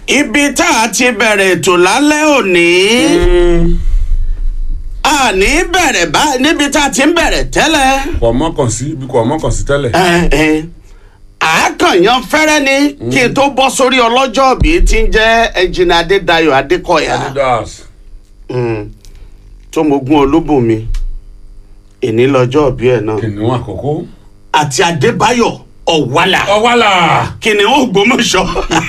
ibi tá a ti bẹ̀rẹ̀ ètò lálẹ́ òní a ní bẹ̀rẹ̀ bá níbi tá a ti ń bẹ̀rẹ̀ tẹ́lẹ̀ kò mọ́kàn sí ibi kò mọ́kàn sí tẹ́lẹ̀. ẹ, ẹ, àákànyàn fẹ́rẹ́ ni kí n tó bọ́ sórí ọlọ́jọ́ bí ti ń jẹ́ ẹnjìnà adédayọ̀ adékọ̀yà adidas Mm, tó mogun olúbùnmi ìní lọ́jọ́ bí ẹ̀ náà kìnìún àkókò. àti adébáyọ̀ ọ̀wálà ọwálà kìnìún ògbómọ̀ṣọ́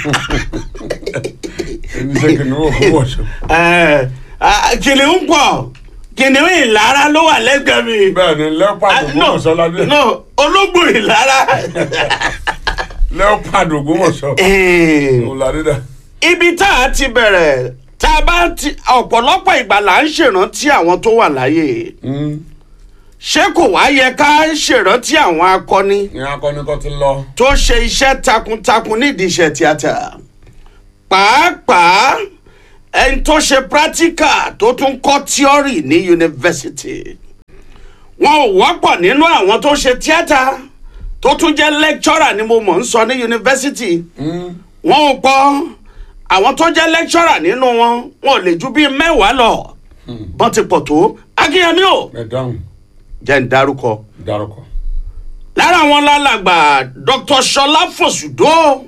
ẹni ṣe kìnìún òkúwọ̀ṣọ. Ẹ, ah, kìnìún pọ̀ kìnìún ìlara ló wà lẹ́gbẹ̀ẹ́ mi. bẹ́ẹ̀ ni leopard Ah, no ògbómọ̀ṣọ́ ládé no ológbò ìlara. leopard ògbómọ̀ṣọ́ Eh, òun ládé dà. ibi tá a ti bẹ̀rẹ̀ tá a bá ti ọ̀pọ̀lọpọ̀ ìgbà là ń ṣèrántí àwọn tó wà láyé ṣé kò wá yẹ ká ṣèrántí àwọn akọni ní akọni kan ti lọ. tó ṣe iṣẹ́ takuntakun nídìí iṣẹ́ tíátà pàápàá ẹni tó ṣe practical tó tún kọ́ theory ní yunifásitì wọn ò wọ́pọ̀ nínú àwọn tó ṣe tíátà tó tún jẹ́ lecturer ni mo mọ̀ ń sọ ní yunifásitì wọn ò pọ̀ àwọn tó jẹ́ lecturer nínú wọn wọn ò lè ju bíi mẹ́wàá lọ bọ́n ti pọ̀ tó akínyẹmí o ẹ dáhùn jẹ́ ń darúkọ dárúkọ. lára wọn lálàgbà dr sọlá fòsùdó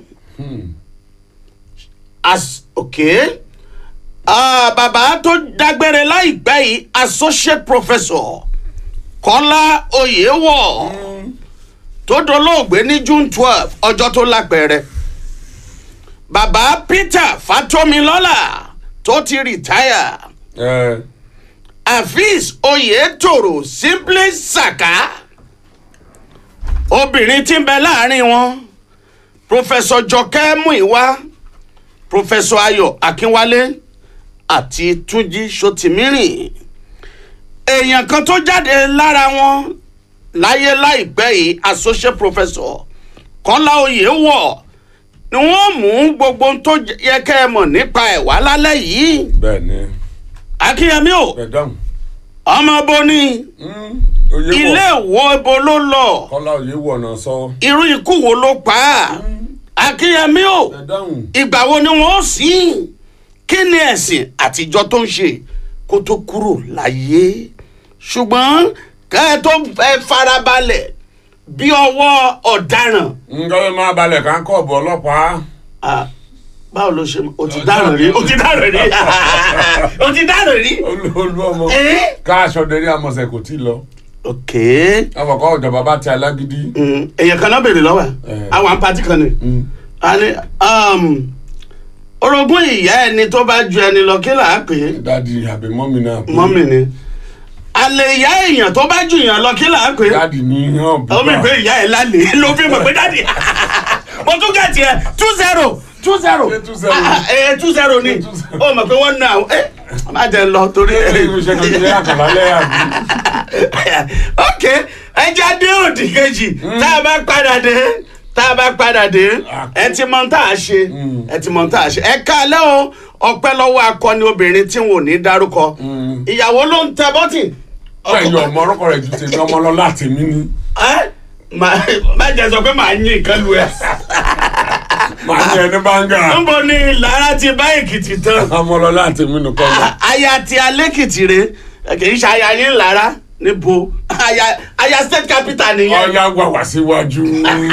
as okay uh, bàbá tó dágbére láìpẹ́ yìí associate professor kọ́lá oyèwọ̀ tó dolóògbé ní june twelve ọjọ́ tó lápẹ̀rẹ̀ bàbá peter fatomilọ́lá tó ti rìtáyà ẹ afeez oyetoro simply saka obìnrin tí ń bẹ láàrin wọn professor jọkẹ́ muiwa professor ayọ̀ akínwálé àti túnjí sotimirìn èèyàn kan tó jáde lára wọn láyé láìpẹ́ yìí associate professor kọ́lá oyèwọ̀ ni wọ́n mú gbogbo ohun tó yẹ kẹ́ ẹ mọ̀ nípa ẹ̀ wá lálẹ́ yìí bẹ́ẹ̀ ni akínyẹmí o ẹ dáhùn. ọmọ boni oyè ilé wọ̀ ìwọ ibo ló lọ kọ́lá oyè wọ̀ náà sọ. irú ikú wo ló pa á akínyẹmí o ẹ dáhùn. ìgbà wo ni wọn ó sìn kí ni ẹ̀sìn àtijọ́ tó ń ṣe kó tó kúrò láyé ṣùgbọ́n kẹ́ ẹ tó fẹ́ farabalẹ̀ bí ọwọ́ ọ̀daràn nǹkan ló máa balẹ̀ ká ń kọ́ ọ̀bọ̀ ọlọ́pàá. Ah, báwo ló ṣe o ti dáràn rí o ti dáràn rí o ti dáràn rí. olú olú ọmọ Eh? ká aṣọ dẹrí àmọ̀sẹ̀ kò tí ì lọ. ok àfọ̀kọ́ ìjọba bá ti alágídí. Mm, èèyàn kan náà béèrè lọ́wọ́ ẹ̀ Eh. àwọn àǹpátì kan ni. Mm. a ní um, orogún ìyá ẹni tó bá ju ẹni lọ kí là á pè é dádì àbí mọ́mì náà. pé mọ́mì ni àlè ìyá èèyàn tó bá ju èèyàn lọ kí là á pè é dádì ní hàn bí. ó mi pé ìyá ẹ̀ lálẹ́ ló fi mọ̀ pé dáàdì mo tún gẹ̀ tiẹ̀ two zero two zero Ṣé two zero? Ah, ah, eh, two zero ni Ṣé two zero? ó mọ̀ pé wọ́n ná ẹ má jẹ́ lọ torí ẹ ẹ ṣe kan ṣe àkàlà lẹ́yà bí. ok ẹja dé òdì kejì tá a bá padà dé tá a bá padà dé ẹ ti mọ tá a ṣe ẹ ti mọ tá a ṣe ẹ káalẹ́ o ọpẹ́ lọ́wọ́ akọni obìnrin tí wọn ò ní dárúkọ ìyàwó ló ń tẹ bọ́tì. pẹ̀lú ọmọ orúkọ rẹ̀ ju tèmi ọmọ lọ láti mí ni. ẹ má má jẹ sọ pé màá yín nǹkan lu ẹ. màá ní ẹni báńgà. níbo ni lára ti bá èkìtì tán. ọmọ lọ láti mí nìkan lọ. aya ti alẹ́kìtì re kì í ṣe aya yín lára níbo aya aya state capital nìyẹn. ọ̀ya wà wá síwájú.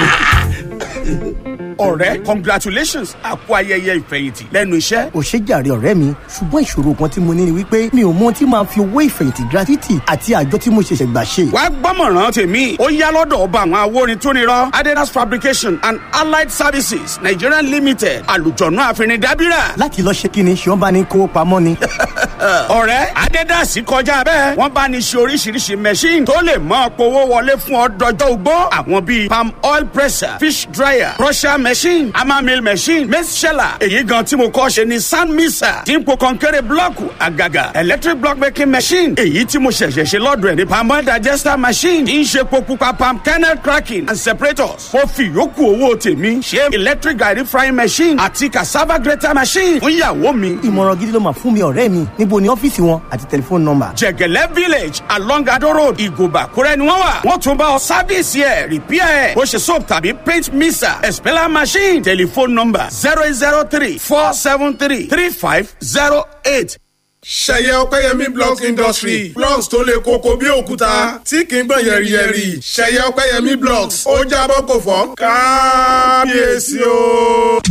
ọ̀rẹ́ congratulations àpò ayẹyẹ ìfẹ̀yìntì lẹ́nu iṣẹ́. ò ṣe jàre ọ̀rẹ́ mi ṣùgbọ́n ìṣòro kan tí mo ní ni wípé mi ò mọ ohun tí máa fi owó ìfẹ̀yìntì gratuity àti àjọ tí mo ṣẹ̀ṣẹ̀ gbà ṣe. wàá gbọ́mọ̀ràn tèmi ó yá lọ́dọ̀ ọba àwọn awórin tó nírọ́ adidas fabrication and allied services nigeria limited àlùjọ̀nù àfinidábírà. láti lọ ṣe kí ni ṣé wọ́n bá ní kówó pamọ́ ni. ọ̀rẹ́ adidas kọjá bẹ́ẹ̀ wọ́n bá ní ṣe oríṣiríṣi machine tó lè mọ́ powó wọlé fún ọ dọjọ́ ugbó àwọn bíi palm oil presser fish dryer crusher machine hammer mill machine maize sheller èyí gan tí mo kọ́ ṣe ni sand mixer dípò kọ́ńkẹ́rẹ́ blọ́ọ̀kù àgàgà electric block making machine èyí tí mo ṣẹ̀ṣẹ̀ ṣe lọ́dọ̀ ẹ̀ ní palm oil digester machine tí ń ṣe epo pupa palm kernel cracking and separators mo fi yòókù owó tèmi ṣe electric garri frying machine àti cassava grater machine fún ìyàwó mi ìmọ̀ràn gidi ló máa fún mi ọ̀rẹ́ mi níbo ni ọ́fíìsì wọn àti tẹlifóònù nọ́mbà. jẹgẹlẹ village along ado road ìgòbà kúrẹ́ ni wọ́n wà wọ́n tún bá ọ sáfíìsì ẹ̀ rìpíà ẹ̀ bó ṣe soap tàbí paint mixer expeller machine telephone number zero zero three four seven three three five zero eight. ṣẹ̀yẹ ọpẹ́yẹmí blocks industry blocks tó le koko bí òkúta tí kì í gbọ̀n yẹ̀rìyẹ̀rì ṣẹ̀yẹ ọpẹ́yẹmí blocks ó jábọ́ kò fọ́ kábíyèsí o.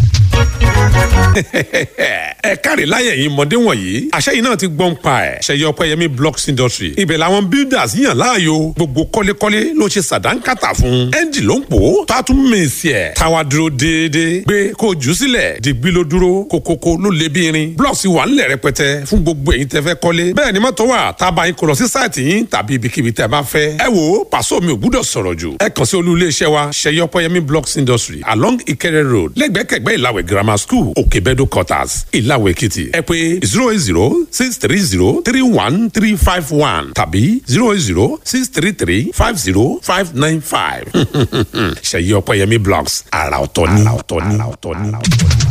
ẹ káre láyẹ̀ yìí mọ̀dé wọ̀nyí àṣẹ yìí náà ti gbọ́n pa ẹ̀ ṣẹ̀yẹ ọpẹ́yẹmí blocks industry ibẹ̀ làwọn builders yàn láàyò gbogbo kọ́lékọ́lé ló ṣe sàdánkátà fún ẹ́ńjì ló ń pò ó tó a tún mèsì ẹ̀ táwa dúró déédéé gbé kó o jù ú sílẹ̀ dìgbì ló dúró kókókó ló lé bí irin blocks wà ńlẹ̀ rẹpẹtẹ fún gbogbo èyí tẹ́ fẹ́ kọ́lé bẹ́ẹ̀ ni mọ́tò wà tá a bá yín kó lọ sí sáìtì yín tàbí ibikíbi tẹ́ bá fẹ́ ẹ wò ó pàṣọ mi ò gbúdọ̀ sọ̀rọ̀ jù ẹ kàn sí olú iléeṣẹ́ wa ṣẹ̀yẹ ọpẹ́yẹmí blocks industry along Ìkẹrẹ road lẹ́gbẹ̀kẹ̀gbẹ́ ìlàwẹ̀ grammar school òkèbẹ́dọ̀ quarters ìlàwẹ̀ èkìtì ẹ pé zero eight zero six three zero three one three five one tàbí zero eight zero six three three five zero five nine five ṣẹ̀yẹ ọpẹ́yẹmí blocks àrà ọ̀tọ̀ ni.